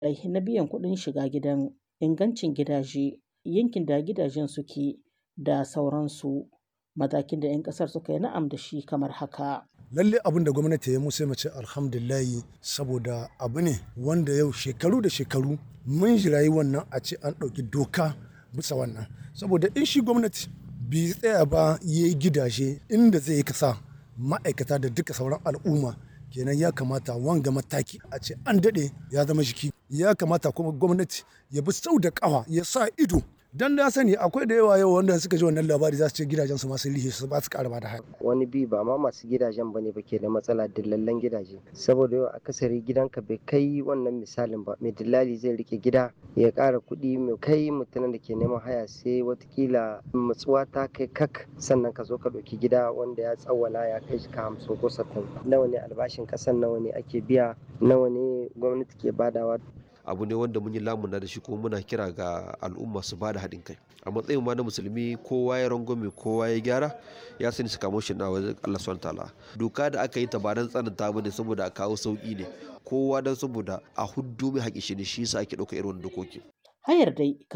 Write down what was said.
rai na biyan kuɗin shiga gidan, ingancin gidaje, yankin da gidajen suke da sauransu. Matakin da 'yan ƙasar suka yi na'am da shi kamar haka. lalle abin da gwamnati ya mu sai mu ce alhamdulillahi saboda abu ne wanda yau shekaru da shekaru mun jirayi wannan a ce an ɗauki doka bisa wannan saboda in shi gwamnati bai tsaya ba ya yi gidaje inda zai yi kasa ma'aikata da duka sauran al'umma kenan ya kamata wanga mataki a ce an daɗe ya zama jiki ya kamata kuma gwamnati ya bi sau da ƙafa ya sa ido dan na sani akwai da yawa yau wanda suka ji wannan labari za su ce gidajen su masu rihe su ba su ƙara ba da haya wani bi ba ma masu gidajen bane ba ke da matsala dillallen gidaje saboda yau akasari gidanka bai kai wannan misalin ba mai dillali zai rike gida ya ƙara kuɗi mai kai mutumin da ke neman haya sai watakila matsuwa ta kai kak sannan ka zo ka ɗauki gida wanda ya tsawwala ya kai shi ka hamsin ko sattin nawa ne albashin ƙasan nawa ne ake biya nawa ne gwamnati ke badawa abu ne wanda mun yi lamuna da shi kuma muna kira ga al'umma su bada haɗin kai a matsayin ma na musulmi kowa ya rangwame kowa ya gyara ya sani su kamo shi na wajen Allah subhanahu ta'ala doka da aka yi ta ba dan tsananta bane saboda a kawo sauki ne kowa dan saboda a huddu mai haƙi shi ne shi yasa ake ɗauka irin dokoki Hayar dai